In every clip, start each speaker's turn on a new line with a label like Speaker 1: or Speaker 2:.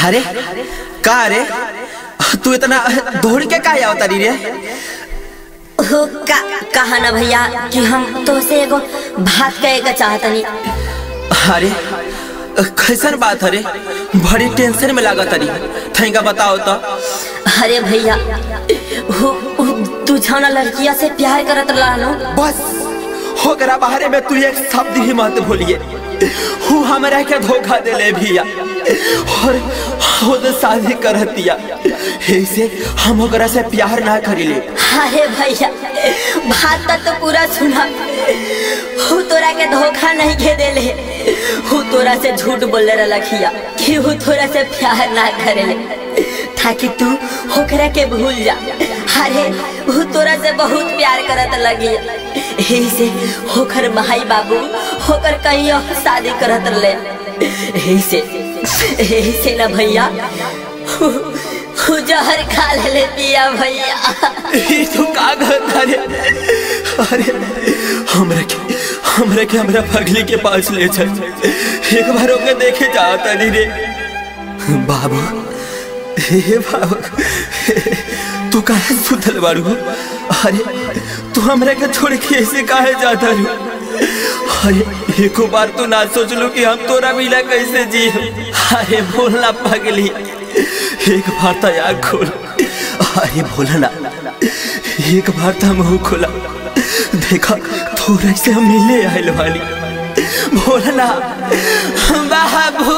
Speaker 1: अरे का रे तू इतना दौड़ के का आवता रे
Speaker 2: हो का कहा ना भैया कि हम तो से एगो बात कहे का चाहतनी
Speaker 1: अरे कैसन बात अरे बड़ी टेंशन में लागत अरे थैंका बताओ तो
Speaker 2: अरे भैया हो हो, तू छाना लड़किया से प्यार करत रहनो
Speaker 1: बस होकरा बाहरे में तू एक शब्द ही मत भूलिए हूँ हमरा के धोखा देले भैया और खुद शादी करतिया ऐसे हम ओकरा से प्यार ना करिले
Speaker 2: अरे भैया बात तक तो पूरा सुना हु तोरा के धोखा नहीं के देले हु तोरा से झूठ बोले रखिया कि हु तोरा से प्यार ना करेले ताकि तू होकरा के भूल जा अरे हु तोरा से बहुत प्यार करत लगी यही से होकर भाई बाबू होकर कहीं और शादी करत रहे यही से यही से ना भैया हु- हु जहर खा ले पिया भैया
Speaker 1: ई तू का कहता रे अरे हमरा के हमरा के हमरा पगली के पास ले चल एक बार ओके देखे जाता नहीं रे बाबू हे बाबू तू काहे सुतल बारू अरे तू हमरा के छोड़ के ऐसे काहे जाता रू अरे एको बार तो ना सोच लो कि हम तोरा मिला कैसे जी अरे बोलना पगली एक बार तो आग खोल अरे बोलना एक बार तो मुंह खोला देखा थोड़ा से हम मिले आयल वाली बोलना बाबू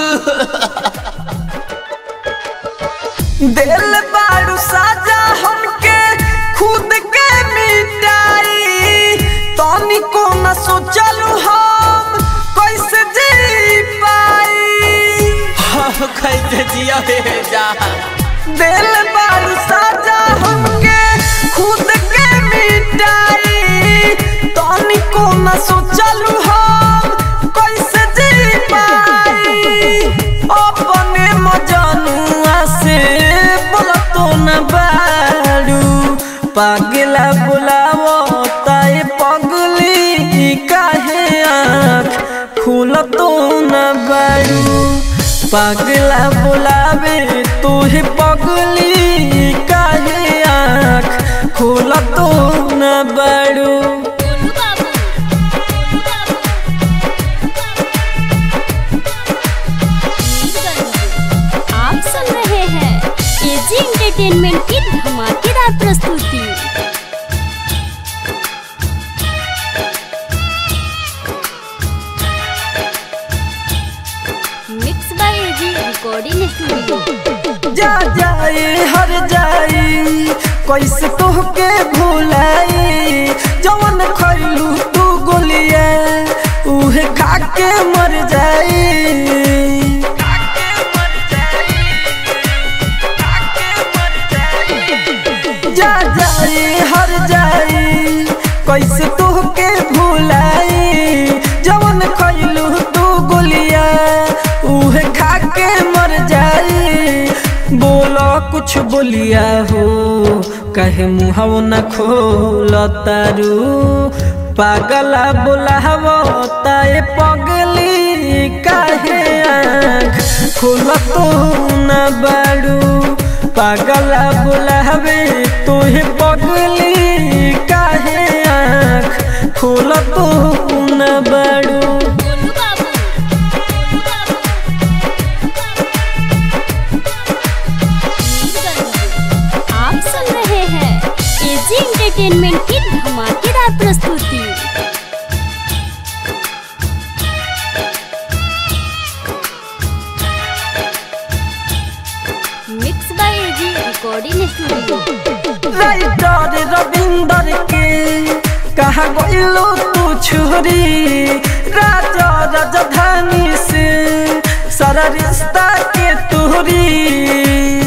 Speaker 3: दिल बारू साजा हमके खुद के मिटाई तनी को न सोचलू हम कैसे जी पाई
Speaker 1: हाँ कैसे जिया हे जा
Speaker 3: दिल बारू साजा हमके खुद के मिटाई तनी को न सोचलू हम कैसे जी पाई अपने मजनुआ से बोला तो न बारू पागला बुलावो ताए पगली काहे आँख खुल तो न बारू पागला बुलावे तुहे पगली काहे आँख खुल तो न बारू
Speaker 4: आप सुन रहे हैं एजी एंटरटेनमेंट की धमाकेदार प्रस्तुति mix by AG recording studio
Speaker 3: जा जाए हर जाई कैसे तोहके भुलाई जवन खैलू तू गोलिया उहे खा के मर जाई जा जाए हर जाई कैसे तोहके भुलाई जवन खैलू तू गोलिया उहे खा के मर जाई बोलो कुछ बोलिया हो कहे मुहव न खोल तारू पागला बोलावो ताए पगली काहे आँख खोल तो न बारू पागला बोलावे तोहे पगली काहे आँख खोल तो न बारू
Speaker 4: आप सुन रहे हैं एजी एंटरटेनमेंट की धमाकेदार प्रस्तुति mix by AG recording studio
Speaker 3: writer Ravinder के कहा गइलो तू छोरी राजा राजधानी से सारा रिश्ता के तोरी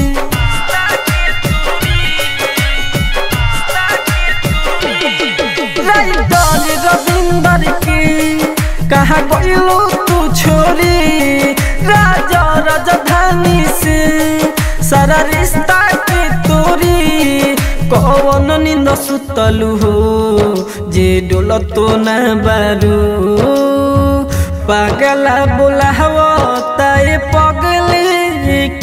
Speaker 3: राइटर रविंदर के कहा गइलो तू छोरी राजा राजधानी से सारा रिश्ता के तोरी कौन निंद सुतलू हो जे डोल तो न बारू पागला बोलाव ताए पगले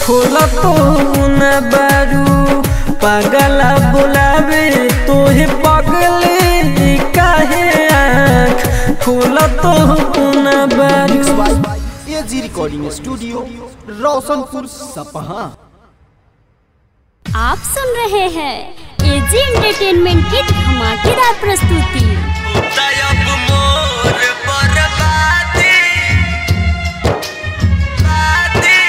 Speaker 3: खोला तो न बारू पागला बुलावे तोहे पगले काहे आँख खोला तो न बारू
Speaker 5: एजी रिकॉर्डिंग स्टूडियो रोशनपुर सपहा
Speaker 4: आप सुन रहे हैं एजी एंटरटेनमेंट की धमाकेदार प्रस्तुति
Speaker 1: तयब मोर बर्बादी बादी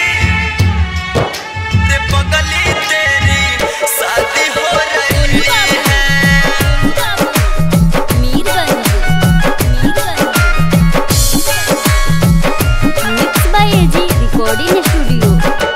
Speaker 1: रे पगली तेरी शादी हो रही है
Speaker 4: mix by AG recording studio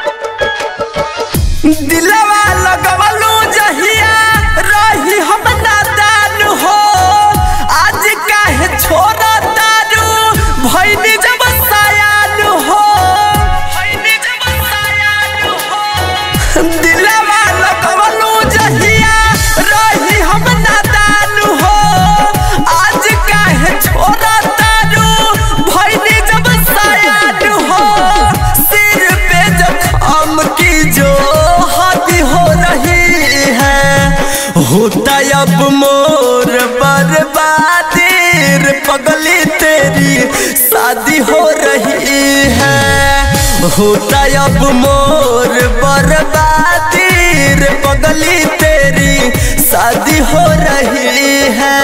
Speaker 3: दिलवा लगवलू जहिया रही हम नादान हो आज काहे छोड़ा तारू भैनी जब सयान हो भैनी जब सयान हो दिलवा लगवलू जहिया रही हम नादान हो आज काहे छोड़ा तारू भैनी जब सयान हो सिर पे जखम की जो हद हो रही है होता अब मोर बर्बादी रे पगली तेरी शादी हो रही है होता अब मोर बर्बादी रे पगली तेरी शादी हो रही है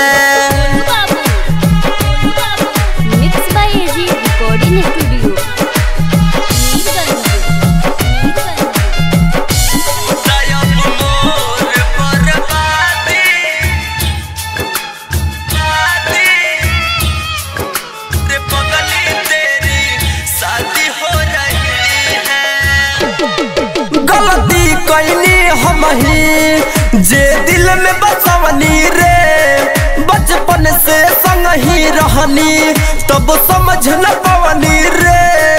Speaker 4: mix by AG recording studio
Speaker 1: तयब मोर बर्बादी बादी रे पगली तेरी शादी हो रही है
Speaker 3: गलती कैनी हम ही जे दिल में बसवनी रे बचपन से संग ही रहनी तब समझ न पवनी रे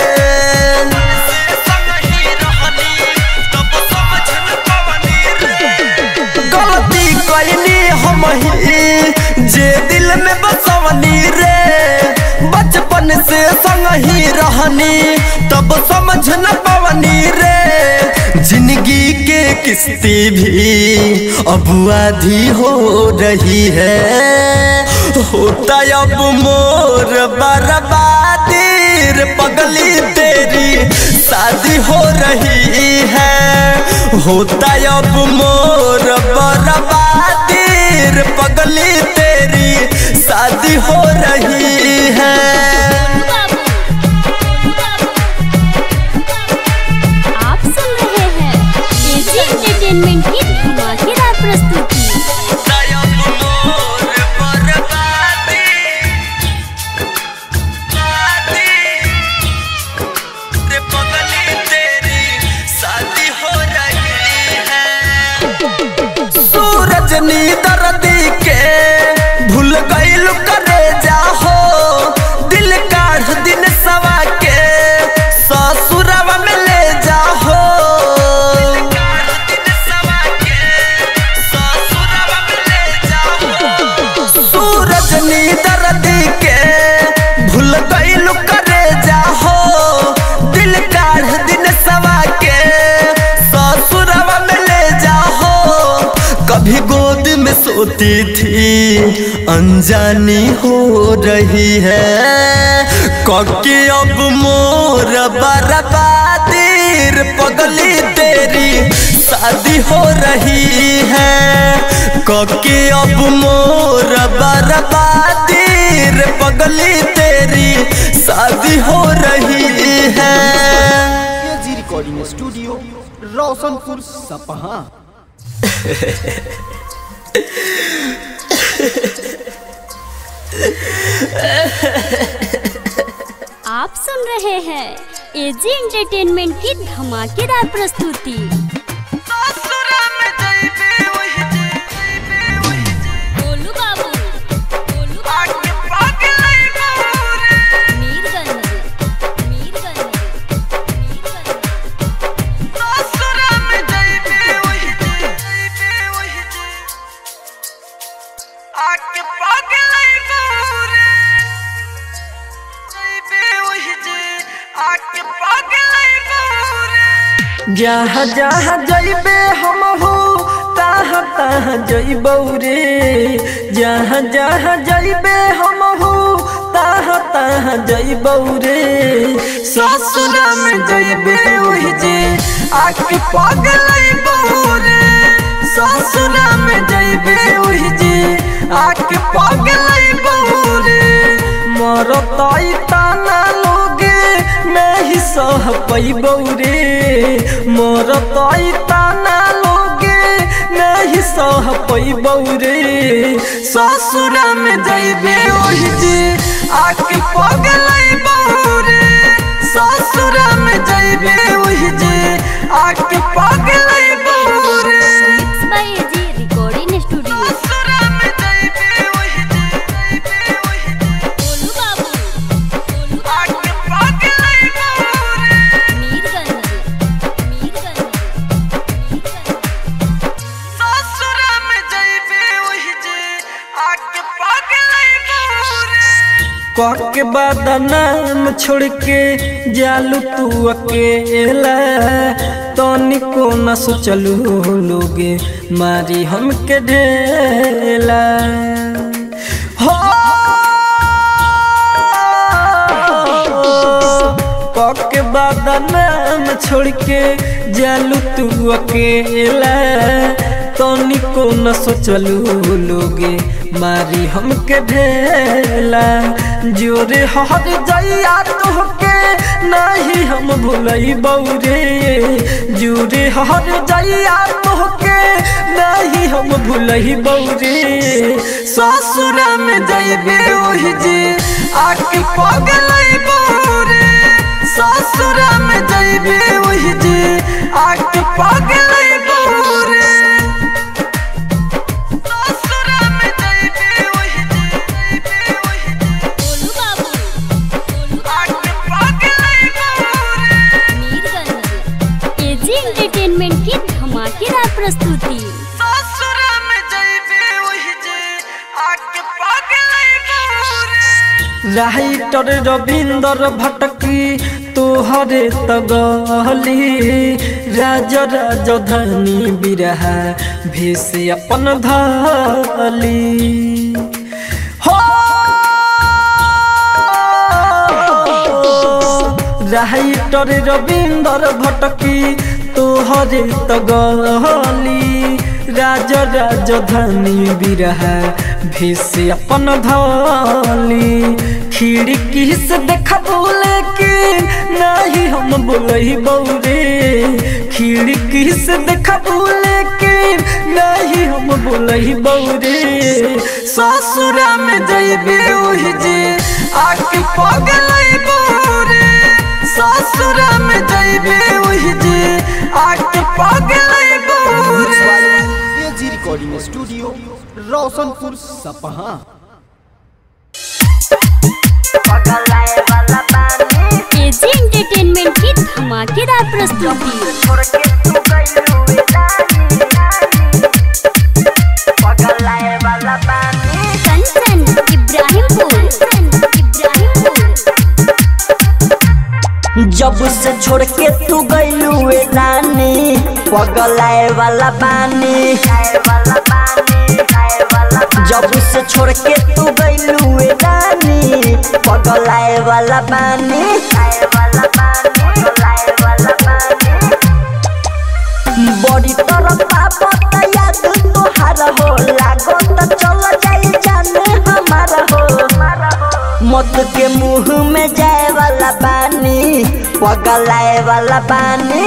Speaker 3: गलती कैनी हम ही जे दिल में बसवनी रे बचपन से संग ही रहनी तब समझ न पवनी रे जिंदगी के किस्ती भी अब आधी हो रही है होता अब मोर बर्बादी रे पगली तेरी शादी हो रही है होता अब मोर बर्बादी रे पगली तेरी शादी हो रही है
Speaker 4: आप सुन रहे हैं एजी एंटरटेनमेंट की धमाकेदार प्रस्तुति
Speaker 1: तयब मोर बर्बादी बादी रे पगली तेरी शादी हो रही है
Speaker 3: सूरज नी दर्दी के भूल गईल करे जाहो दिल काढ़ दिन सवा के ससुरवा में ले जाहो सूरज नी दर्दी के भूल गईल करे जाहो दिल काढ़ दिन सवा के ससुरवा में ले जाहो कभी गोद में सोती थी अनजानी हो रही है कके अब मोर बर्बादी रे पगली तेरी शादी हो रही है कके अब मोर बर्बादी रे पगली तेरी शादी हो रही है
Speaker 5: एजी रिकॉर्डिंग स्टूडियो रोशनपुर सपहा
Speaker 4: आप सुन रहे हैं एजी एंटरटेनमेंट की धमाकेदार प्रस्तुति गोलू बाबू गोलू बाबू मीरगंज मीरगंज मीरगंज
Speaker 3: जहाँ जहाँ जइबे हम हो तहाँ तहाँ जइबौ रे जहाँ जहाँ जइबे हम हो तहाँ तहाँ जइबौ रे ससुरा में जइबे ओहि जे आके पगलैबौ रे ससुरा में जइबे ओहि जे आके पगलैबौ रे मरतई ताना लोगे नहीं सह पैबौ रे मरतई ताना लोगे नहीं सह पैबौ रे ससुरा में जइबे ओहि जे आके पगलैबौ रे ससुरा में जइबे ओहि जे आके पगलैबौ रे
Speaker 4: mix by AG recording studio
Speaker 3: ससुरा में जइबे ओहि जे जइबे ओहि जे
Speaker 4: गोलू बाबू गोलू
Speaker 3: आके पगलैबौ रे
Speaker 4: मीरगंज मीरगंज मीरगंज
Speaker 3: ससुरा में जइबे ओहि जे आके पगलैबौ रे कह के बदनाम छोड़ के जालू तू अकेला तनिको न सोचलू लोगे मारी हमके ढेला हो कह के बदनाम छोड़ के जालू तू अकेला तनिको न सोचलू लोगे मारी हमके ढेला जोरे हर जइया तोहके नहीं हम भूलई बौरे जोरे हर जइया तोहके नहीं हम भूलई बौरे ससुरा में जइबे ओहि जे आके पगलई बौरे ससुरा में जइबे ओहि जे आके पगलई बौरे ससुरा में जइबे ओहि जे जइबे ओहि जे
Speaker 4: गोलू बाबू गोलू
Speaker 3: आके पगलई बौरे
Speaker 4: मीरगंज एजी एंटरटेनमेंट की धमाकेदार प्रस्तुति
Speaker 3: ससुरा में जइबे ओहि जे आके पगलई बौरे राइटर रविंदर भटकी तोहरे तगली राज राजधानी बिरहा भेष अपन धली हो राइटर रविंदर भटकी तोहरे तगली राज राजधानी बिरहा भेष अपन धली खिड़की से देखबो लेकिन नहीं हम बोलही बौरे खिड़की से देखबो लेकिन नहीं हम बोलही बौरे ससुरा में जइबे ओहि जे आके पगलई बौरे ससुरा में जइबे ओहि जे आके पगलई बौरे
Speaker 5: AG recording studio Roshanpur Sapaha
Speaker 4: AG entertainment की धमाकेदार प्रस्तुति कंचन इब्राहिमपुर इब्राहिमपुर
Speaker 3: जब से छोड़ के तू गईलू रानी पगलाए वाला बानी जब से छोड़ के तू गईलू रानी पगलाए वाला बानी बड़ी तरफ पापत याद तोहार हो लागो त चल जाई जाने हमारा हो मत के मुंह में जाए वाला पानी पगलाए वाला पानी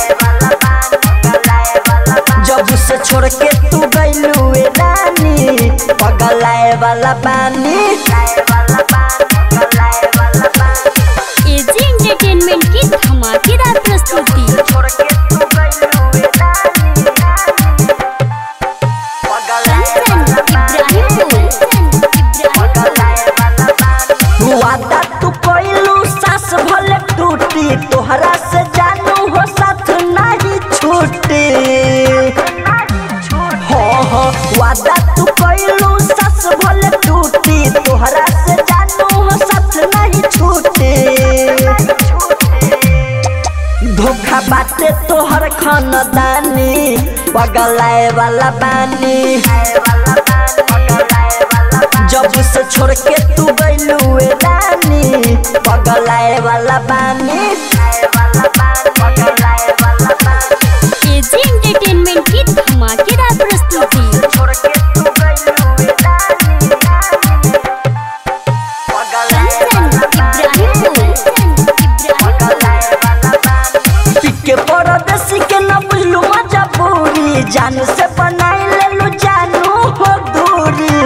Speaker 3: जब से छोड़ के तू गईलू रानी पगलाए वाला पानी
Speaker 4: एजी एंटरटेनमेंट की धमाकेदार प्रस्तुति कंचन इब्राहिमपुर इब्राहिमपुर
Speaker 3: वादा तू कोइलू सास भले टूटी तोहरा से जानू हो साथ नहीं छूटी हो हो वादा तू कोइलू सास भले टूटी तोहरा से जानू हो साथ नहीं छूटी धोखा बाटे तोहर
Speaker 6: घर खानदानी पगलाए वाला बानी जब से छोड़ के तू गइलू ए रानी पगलाए वाला बानी
Speaker 4: एजी एंटरटेनमेंट की धमाकेदार प्रस्तुति कंचन इब्राहिमपुर
Speaker 6: के परदेसी के न बुझलू मजबूरी जान से बनाई लेलू जानू हो दूरी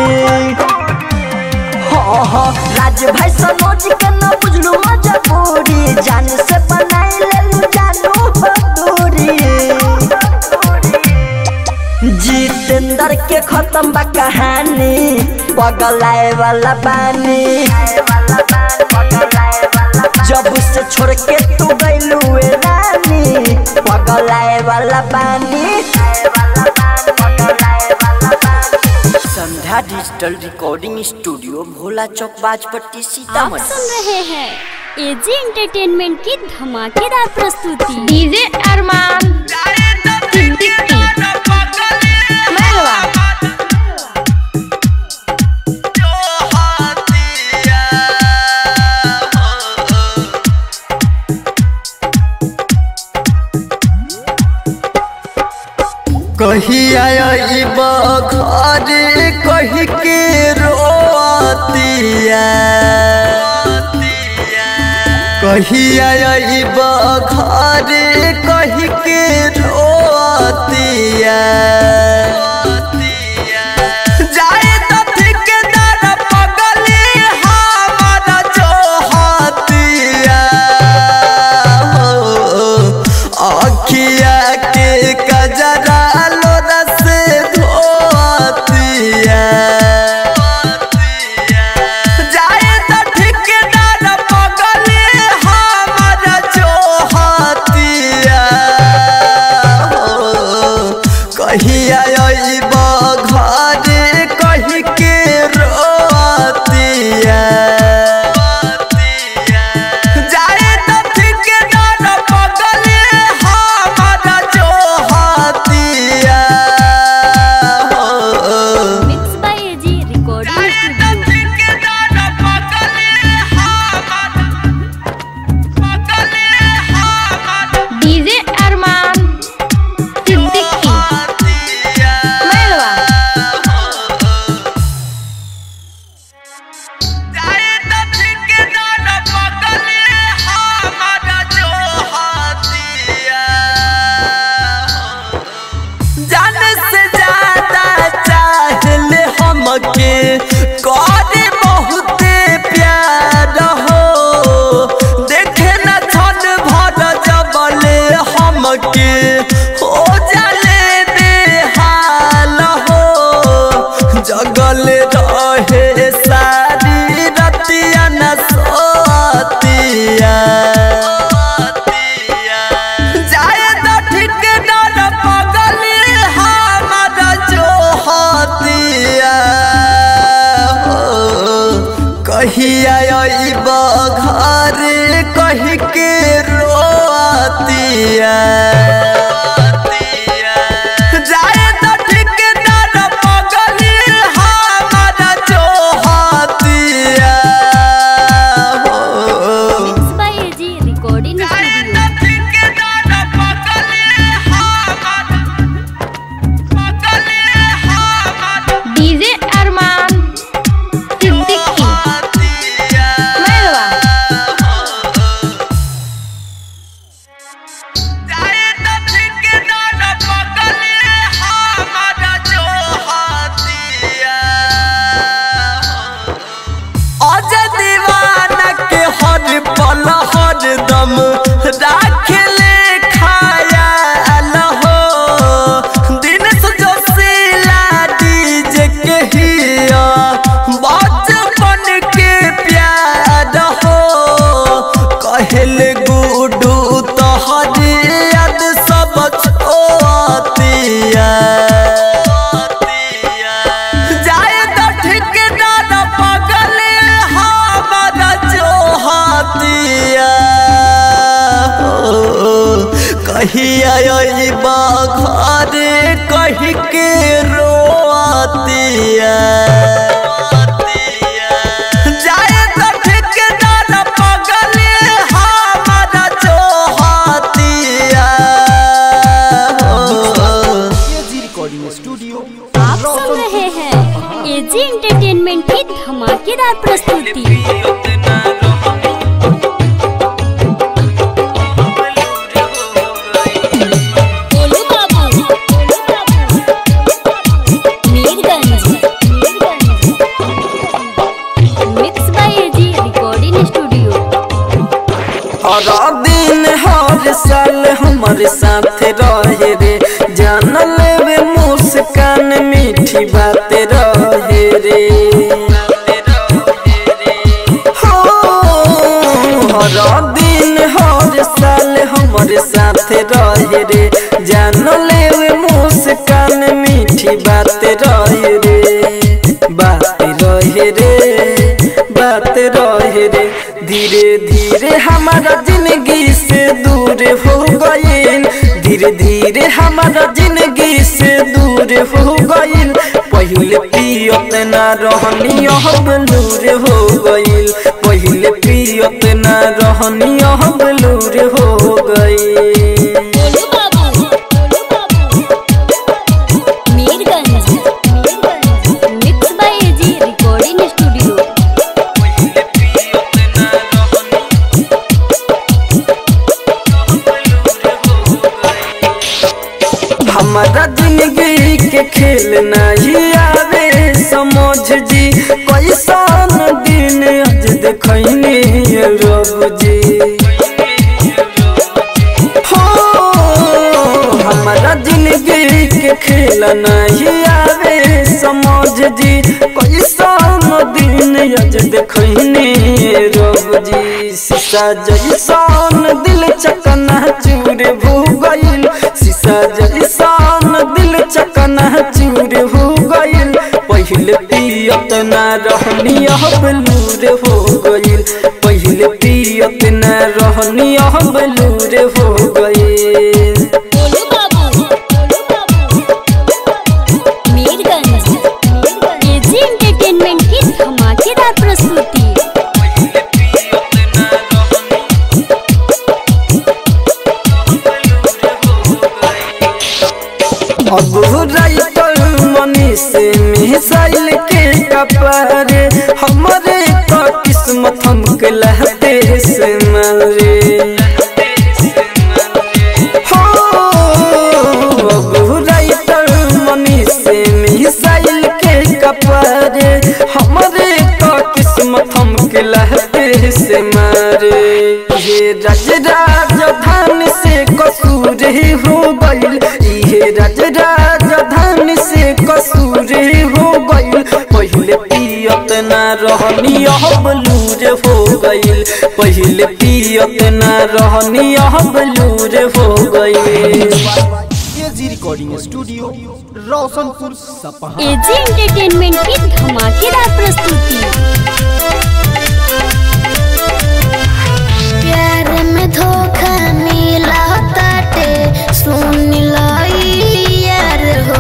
Speaker 6: हाँ हाँ राज भाई सनोज के न बुझलू मजबूरी जान से बनाई लेलू जानू हो दूरी जितेंद्र के खत्म बा कहानी पगलाए वाला बानी जब से छोड़ के तू गइलू ए रानी पगलाए वाला बानी
Speaker 3: Sandhya digital recording studio Bhola Chowk Bajpatti
Speaker 4: आप
Speaker 3: सीतामढ़ी
Speaker 4: सुन रहे हैं एजी एंटरटेनमेंट की धमाकेदार प्रस्तुति
Speaker 7: डीजे अरमान सिद्दीकी मेहरवा
Speaker 3: कहिया अइब घर कहि के रोतिया कहिया अइब घर कहि के रोतिया जाए तो ठेकेदार पगली हमारा जोहतिया हो अखिया के कजरा लोरा से धोतिया जाए तो ठेकेदार पगली हमारा जोहतिया हो कहिया अइब घर कहि के रोतिया जाए तो ठेकेदार पगली हमारा जोहतिया हो
Speaker 4: mix by AG recording studio
Speaker 7: DJ Arman Siddiqui मेहरवा
Speaker 3: जान से ज्यादा चाहले हमके करे बहुते प्यार हो देखे न छन भर जबले हमके हो जाले बेहाल हो जगल रहे सारी रतिया न सोतिया जाए तो ठेकेदार पगली हमारा जोहतिया हो कहिया अइब घर कहि के रोतिया जाए तो ठेकेदार पगली हमारा जोहतिया हो
Speaker 4: mix by AG recording studio
Speaker 7: DJ Arman Siddiqui मेहरवा
Speaker 3: कहिया अइबा घरे कही के रोआतिया जाए तो ठेकेदार पगले हमारा जोहतिया हो।
Speaker 5: एजी रिकॉर्डिंग स्टूडियो
Speaker 4: आप सुन रहे हैं एजी एंटरटेनमेंट की धमाकेदार प्रस्तुति Golu Babu Mirganj mix by AG recording studio
Speaker 3: हर दिन हर साल हमारे साथ रहे रे जान लेवे मुस्कान मीठी बात रहे रे हो, हर दिन हर साल हमारे साथ रहे रे जान लेवे मुस्कान मीठी बात रहे रे बात रहे रे बात रहे रे धीरे धीरे हमारा जिंदगी से दूर हो गईल धीरे धीरे हमारा जिंदगी से दूर हो गईल पहले पियत ना रहनी अब लूर हो गईल पहले पियत ना रहनी अब लूर हो गईल
Speaker 4: Golu Babu Mirganj mix by AG recording studio
Speaker 3: हमारा जिंदगी के खेल नहीं आवे समझ जी कैसन दिन आज देखनी रब जी हो हमारा जिंदगी के खेल नहीं आवे समझ जी कैसन दिन आज देखनी रब जी शीशा जैसन दिल चकना चूर भू गईल शीशा जैसन दिल चकना चूर हो गईल पहले पियत ना रहनी अब लूर हो गईल पहले पियत ना रहनी अब लूर हो गईल
Speaker 4: गोलू बाबू मीरगंज एजी एंटरटेनमेंट की धमाकेदार प्रस्तुति
Speaker 3: अब राइटर मनी से मिसाइल के कपारे हमारे तो किस्मत हमके लहते से मारे हो अब राइटर मनी से मिसाइल के कपारे हमारे तो किस्मत हमके लहते से मारे ये राज राजधानी से कसूर ही हो गईल ये राज राजधानी से कसूर ही हो गईल पहले पियत ना रहनी अब लूर हो गईल पहले पियत ना रहनी अब लूर हो गईल
Speaker 5: AG recording studio Roshanpur Sapaha
Speaker 4: AG entertainment की धमाकेदार प्रस्तुति
Speaker 8: प्यार में धोखा मिला ताटे सुन लाई यार हो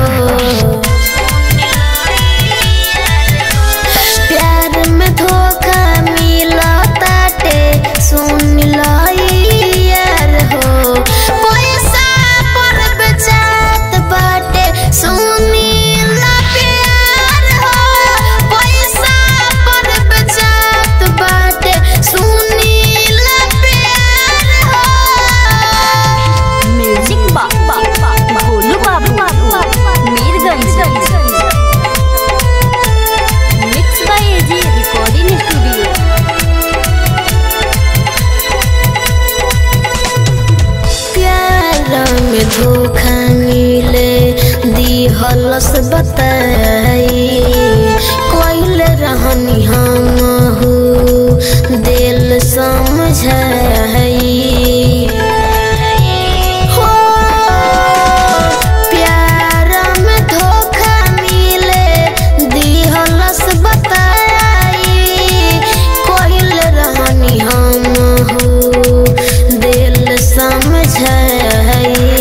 Speaker 8: प्यार में धोखा मिला ताटे सुन लाई यार हो पैसा पर बेचात बाटे सुनी ला प्यार हो पैसा पर बेचात बाटे सुनी ला प्यार हो
Speaker 4: म्यूजिक बाबा Golu Babu Mirganj mix by AG recording studio
Speaker 8: प्यार में धोखा मिले दी हलस बताई कोइल रहनी हम हो दिल समझाई हो प्यार में धोखा मिले दी हलस बताई कोइल रहनी हम हो दिल समझाई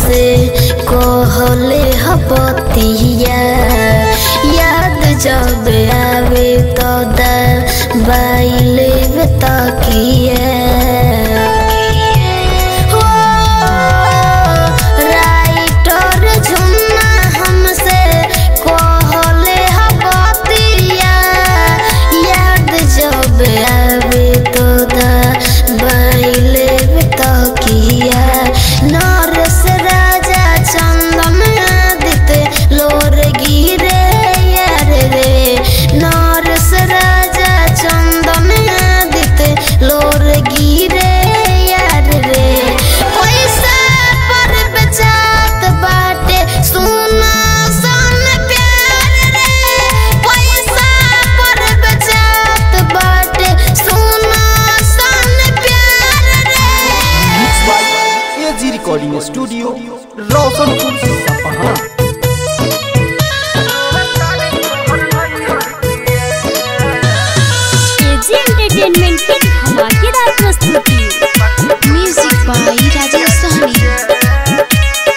Speaker 8: से कहले हपतिया याद जब आवे तो दबाइले तकिया हो राइटर झुन्ना हमसे कहले हपतिया याद जब आवे तो दबाइले तकिया नरस राजा चंदन आदित्य लोर गिरे यार रे नरस राजा चंदन आदित्य लोर गिरे यार रे पैसा पर बेचात बाटे सुना सन प्यार रे पैसा पर बेचात बाटे सुना सन प्यार रे
Speaker 5: AG recording studio Roshanpur Sapaha
Speaker 4: AG entertainment की धमाकेदार प्रस्तुति म्यूजिक बाय राजेश सहनी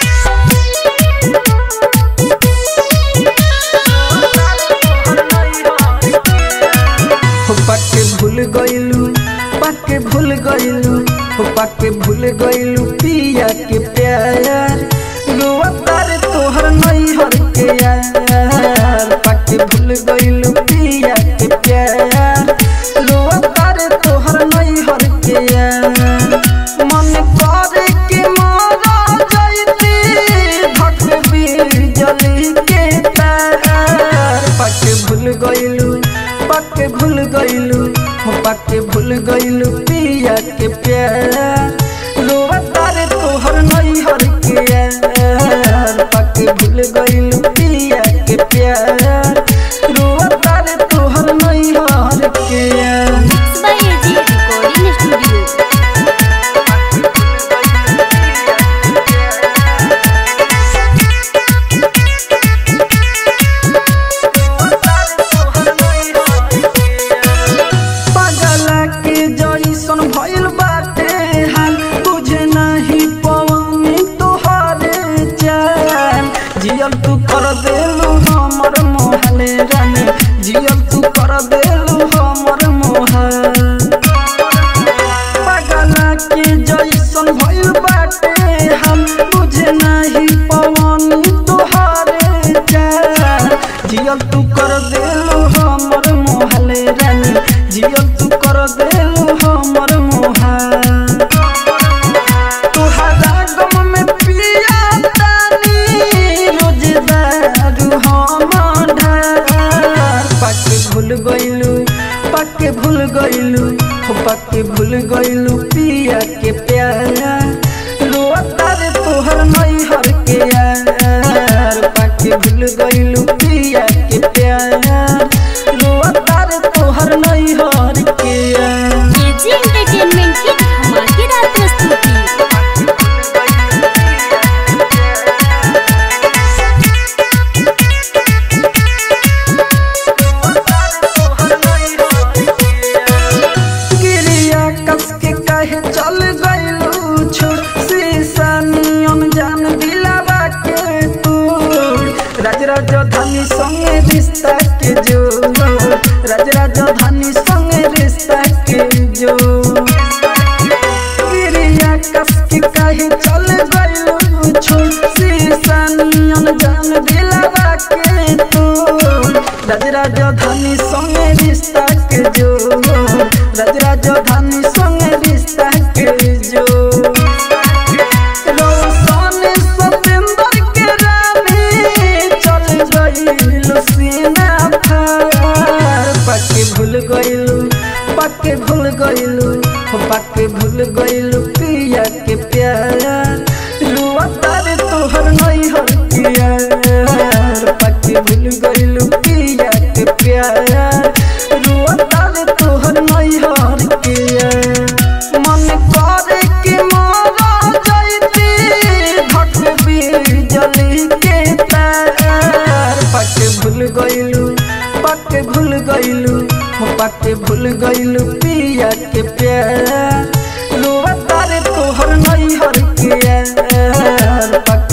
Speaker 3: हो पाके भूल गइलू पाके भूल गइलू हो पाके भूल गइलू पिया के प्यार रुआ तारे तोहर नैहर के यार पाके भूल गइलू पिया के प्यार रुआ तारे तोहर नैहर के यार मन करे के मारा जाइती भक बिजली के तार पाके भूल गइलू पाके भूल गइलू हो पाके भूल गइलू पिया के प्यार रोवा तारे तोहर नैहर के यार पाके भूल गइलू पिया के प्यार रोवा तारे तोहर नैहर के यार
Speaker 4: बाय एजी रिकॉर्डिंग स्टूडियो
Speaker 3: पगला के जइसन भइल बाटे हाल तुझे नहीं पवनी तोहरे चाल जियल तू कर देलू हमर मोहले रानी जियल तू कर देलू हमर मोहल पगला के जइसन भइल बाटे हम तुझे नहीं पवनी तोहरे चाल जियल तू कर देलू हमर मोहले रानी जियल तू कर देलू हमर मोहल तुहरा गम में पिया तानी रोज दारू हम ढार पाके भूल गइलू पाके भूल गइलू हो पाके भूल गइलू पिया के प्यार रोआ तारे तोहर नैहर के यार पाके भूल गइलू पिया के प्यार रोआ तारे तोहर नैहर के यार
Speaker 4: एजी एंटरटेनमेंट की धमाकेदार प्रस्तुति
Speaker 3: गिरिया कस के कहे चल गइलू छोड़ शीशा नियन जान दिलावा के तोड़ राज राजधानी संगे रिश्ता के जो राज राजधानी संगे रिश्ता के जो गिरिया कस के कहे चल गइलू छोड़ शीशा नियन जान दिलावा के तोड़ राज राजधानी संगे रिश्ता के जो राज राजधानी संगे रिश्ता के जो रोशन सतेंद्र के रानी चल गइलू सीना फार पक्के भूल गइलू पक्के भूल गइलू हो पक्के भूल गइलू पिया के प्यार रुआ तारे तोहर नैहर के यार पक्के भूल गइलू पिया के प्यार रुआ तारे तोहर नैहर के यार मन करे के मारा जाइती भक बिजली के तार पक्के भूल गइलू पक्के भूल गइलू हो पक्के भूल गइलू पिया के प्यार रुआ तारे तोहर नैहर के यार पक्के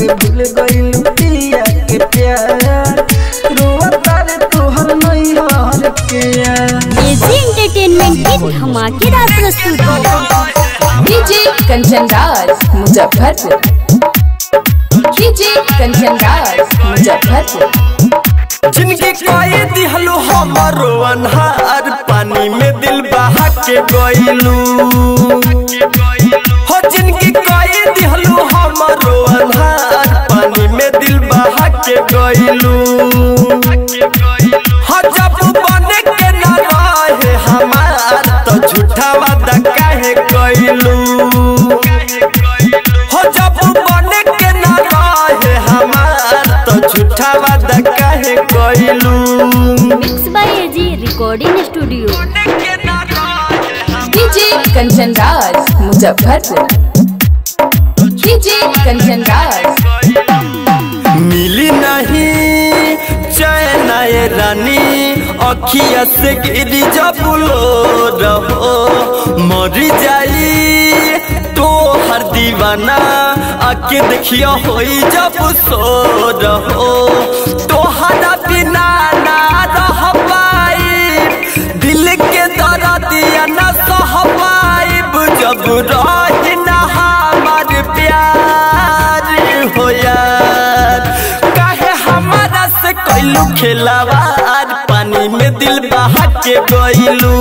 Speaker 6: गइल पिया के प्यार रोता रे तोहर नैहर के यार
Speaker 4: एजी एंटरटेनमेंट की धमाकेदार प्रस्तुति
Speaker 7: डीजे कंचन राज मुजफ्फरपुर डीजे कंचन राज मुजफ्फरपुर
Speaker 3: जिनकी कोई दिहलो हमारो अनहार पानी में दिल बहा के गइलू हो जिनकी कोई दिहलो हमारो अनहार पानी में दिल बहा के गइलू हो जब बने के ना रहे हमार तो झूठा वादा काहे कइलू हो जब बने के ना रहे हमार तो झूठा वादा काहे कइलू
Speaker 4: mix by AG recording studio
Speaker 7: DJ Kanchan Raj Muzaffarpur DJ Kanchan Raj
Speaker 3: मिली नहीं चैन ये रानी अखिया से गिरी जब लो रहो मरी जाई तो हर दीवाना आके देखियो होई जब सो रहो तोहरा बिना ना रह पाई दिल के दर्दिया न सह पाइब जब रही ना हमार प्यार हो यार काहे हमारा से कैलू खेलावार पानी में दिल बहा के गइलू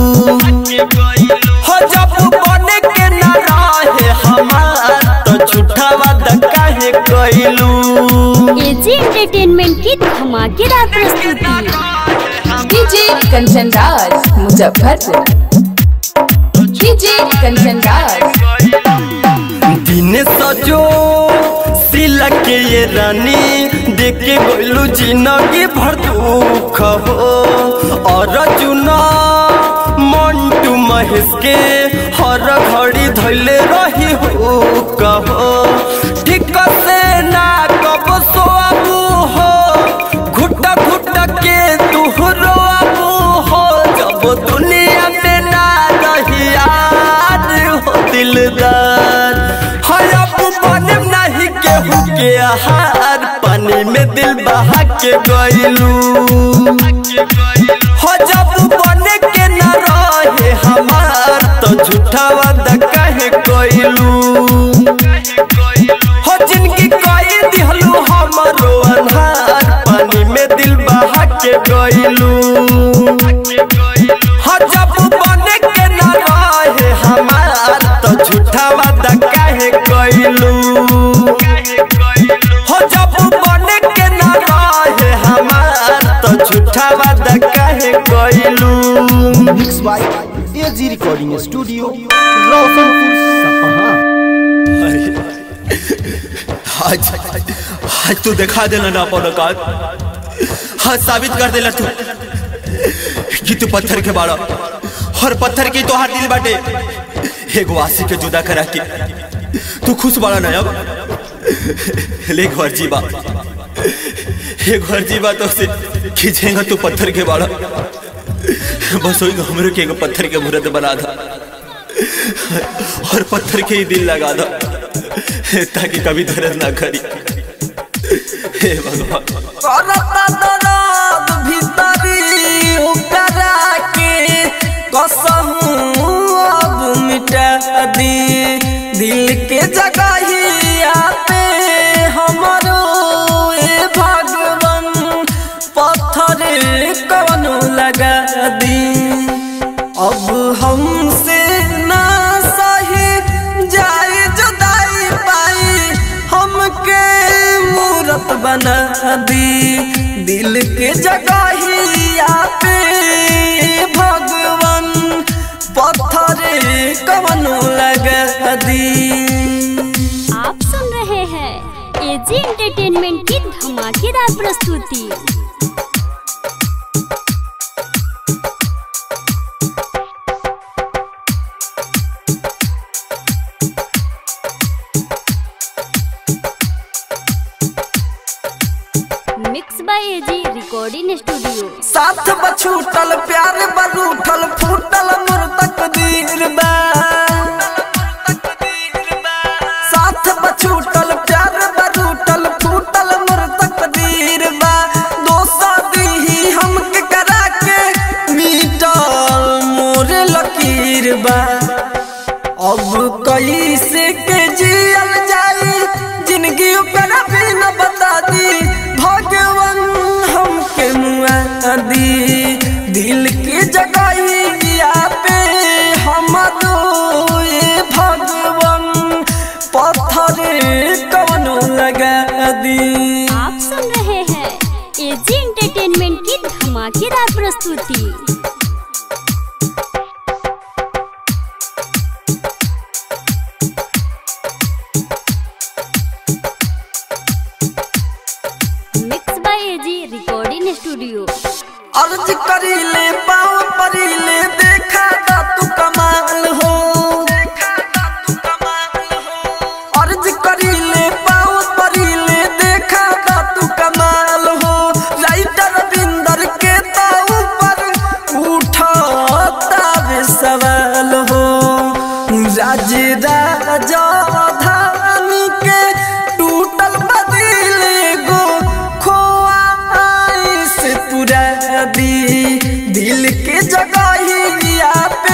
Speaker 3: हो जब बने के ना रहे हमार तो झूठा वादा काहे कैलू
Speaker 4: एजी एंटरटेनमेंट की धमाकेदार प्रस्तुति
Speaker 7: डीजे कंचन राज मुजफ्फरपुर डीजे कंचन राज
Speaker 3: दिन सजो सिला के ये रानी देख के गोलू जिंदगी भर दुख हो और चुना मंटू महेश के हर घड़ी धैले रही हो कहो ठीक से ना कब सोआबू हो घुट घुट के तू रोआबू हो जब दुनिया में ना रही यार हो दिलदार हरब बने नहीं केहू के आहार पानी में दिल बहा के गइलू हो जब बने के न रहे हमार तो झूठा वादा काहे कइलू हो जिनकी कोई दिहलू हमारो अनहार पानी में दिल बहा के गइलू हो जब बने के न रहे हमार तो झूठा वादा काहे कइलू हो जब बने के न रहे हमार तो झूठा वादा काहे कइलू
Speaker 5: mix by AG recording studio Roshanpur Sapaha
Speaker 1: आज आज तू दिखा देना ना अपन औकात हाँ साबित कर देला तू कि तू पत्थर के बाड़ा और पत्थर की तो दिल बाटे एगो आशी के जुदा करा के तू खुश बाड़ा ना अब ले घर जीवा एक घर जीवा तो से खींचेगा तू पत्थर के बाड़ा बस वही हमरे के एगो पत्थर के मूर्त बना था और पत्थर के ही दिल लगा दो ताकि कभी दर्द ना करी हे भगवान
Speaker 3: करता दर्द भीतरी ओकरा के कसहू अब मिटा दी दिल के जगहिया पे हमरो ए भगवान पत्थर कवनो लगा दी अब हमसे ना सही जाए जुदाई पाई हमके मूरत बना दी दिल के जगहिया पे भगवान पत्थर कवनो लगा दी
Speaker 4: आप सुन रहे हैं एजी एंटरटेनमेंट की धमाकेदार प्रस्तुति mix by AG recording studio
Speaker 3: साथ बछूटल प्यार बरूठल फूटल मोर तकदीर बा साथ बछूटल प्यार बरूठल अब कैसे के जियल जाई जिंदगी ओकर भी न बता दी भगवान हमके मुआ दी दिल के जगहिया पे हमरो ये भगवान पत्थर कवनो लगा दी
Speaker 4: आप सुन रहे हैं एजी एंटरटेनमेंट की धमाकेदार प्रस्तुति mix by AG recording studio
Speaker 3: अर्ज करीले पाँव परीले देखा दा तू कमाल हो अर्ज करीले पाँव परीले देखा दा तू कमाल हो राइटर बिंदर के ताऊ पर उठाता वे सवाल हो राज राजा धानी के टूटल बदिल गो खोआ से पूरा दी दिल के जगहिया पे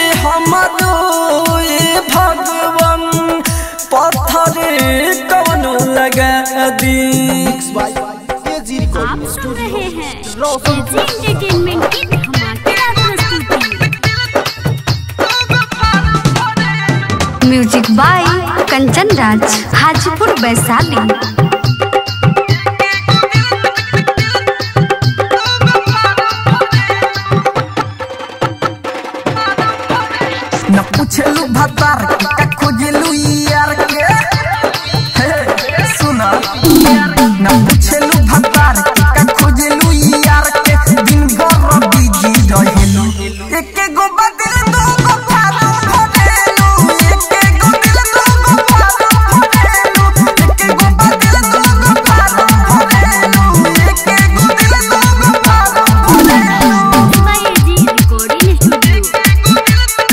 Speaker 3: हमरो ये भगवान पत्थर कवनो लगा दी
Speaker 5: बाय एजी
Speaker 4: आप
Speaker 5: रिकॉर्डिंग
Speaker 4: सुन रहे हैं
Speaker 5: रोशन
Speaker 4: एजी एंटरटेनमेंट की धमाकेदार प्रस्तुति
Speaker 9: म्यूजिक बाय कंचन राज हाजीपुर वैशाली
Speaker 3: न पूछलू भतार के का खोजलू यार के हे, सुना न पूछलू भतार के का खोजलू यार के दिन भर बिजी रहेलू एके गो बदल दो गो फारू भरेलू एके गो दिल दो गो फारू भरेलू एके गो बदल दो गो फारू भरेलू एके गो दिल दो गो फारू भरेलू
Speaker 4: mix by AG recording studio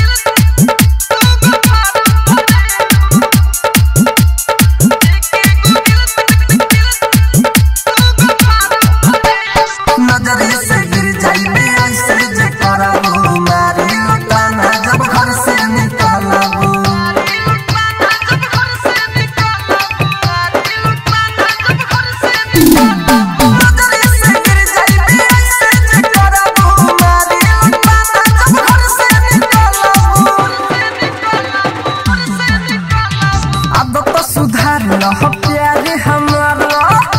Speaker 3: नजरे से गिर जाइबे ऐसे जे करबू मारे लुटाना जब घर से निकलबू नजरे से गिर जाइबे ऐसे जे करबू मारे लुटाना जब घर से निकलबू अब तो सुधार लह प्यारे हमारा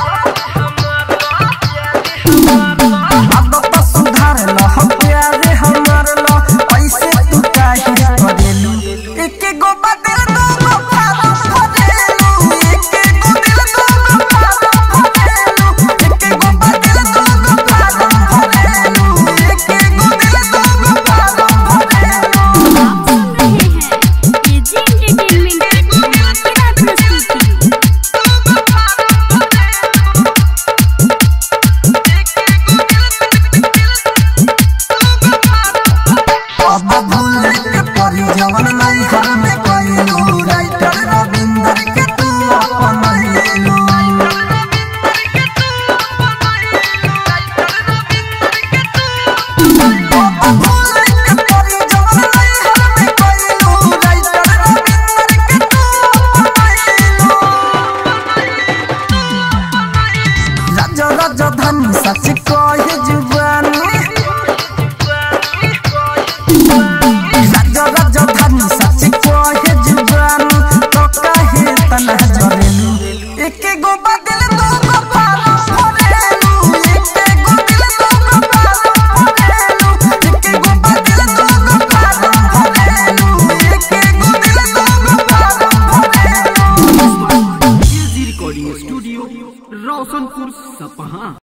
Speaker 3: अब तो सुधार लह प्यारे हमर ल ऐसे तू काहे करेलू एके गो बदल दो गो फारम भरेलू एके गो दिल दो गो फारम भरेलू एके गो बदल दो गो फारम भरेलू एके गो दिल दो गो फारम भरेलू
Speaker 4: आप सुन रहे हैं एजी एंटरटेनमेंट की धमाकेदार प्रस्तुति
Speaker 3: अब भूल के परी जवन नहीं घर में कइलू राइटर रविंदर के तू अपन लेलू अब भूल के परी जवन नहीं घर में कइलू राइटर रविंदर के तू अपन लेलू राजा राजा धन सच कहे जुबानी राजा राजा धन सच कहे जुबान तो कहे तना जरेलू एके गो बदल दो गो पारो भरेलू एके गो दिल दो गो पारो भरेलू एके गो बदल दो गो पारो भरेलू एके गो दिल दो गो पारो भरेलू
Speaker 5: एजी रिकॉर्डिंग स्टूडियो रोशनपुर सपहा